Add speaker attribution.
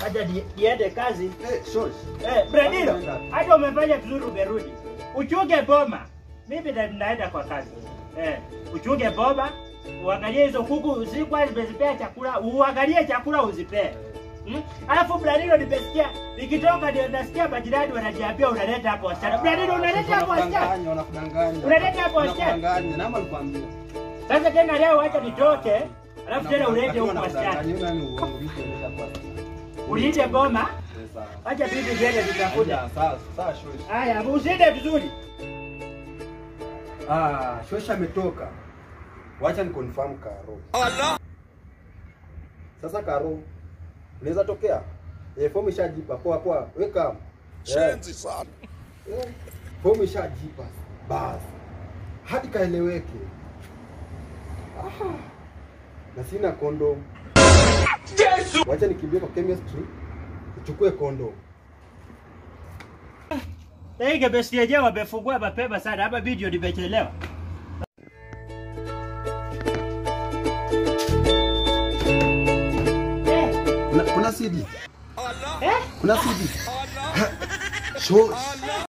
Speaker 1: Acha ni- niende kazi.
Speaker 2: Eh, shosh.
Speaker 1: Eh, Bradilo,
Speaker 2: Unaenda.
Speaker 1: hata umefanya vizuri umerudi. Uchunge boma. Mimi na- naenda kwa kazi. Eh, uchunge boma, uangalie hizo kuku zilikuwa zimezipea chakula, uangalie chakula uzipee. Hmm? Alafu Bradilo nimesikia nikitoka ndio nasikia majirani wananiambia unaleta hapo wasichana. Bradilo unaleta hapo wasichana.
Speaker 2: Wanakudanganya, wanakudanganya.
Speaker 1: Unaleta hapo wasichana.
Speaker 2: Wanakudanganya. Namba alikwambia.
Speaker 1: Sasa tena leo acha nitoke, alafu tena ulete
Speaker 2: Akiwa
Speaker 1: huko wasichana.
Speaker 2: anakudanganya, yule ni uongo, mimi siendesha kwa wasichana.
Speaker 1: Ulinde boma,
Speaker 2: Eh, sawa.
Speaker 1: acha bibi ziende zitakuja.
Speaker 2: Haya, sawa, sawa, shosh.
Speaker 1: Haya, usinde vizuri.
Speaker 2: Ah, shosh ametoka. Wacha ni confirm Karo. Sasa Karo, unaweza tokea? Eh, fomu ishajipa. Poa poa. Weka.
Speaker 3: Shenzi sana.
Speaker 2: Eh, fomu ishajipa. Basi. Hadi kaeleweke. Aha. Na sina kondom. Yesu. Wacha nikimbie kwa chemistry. Uchukue kondom.
Speaker 1: Hii kebesti yenyewe wamefungua mapema sana, hapa video nimechelewa. Eh,
Speaker 2: Kuna, kuna CD.
Speaker 1: eh?
Speaker 2: Kuna CD. Shosh.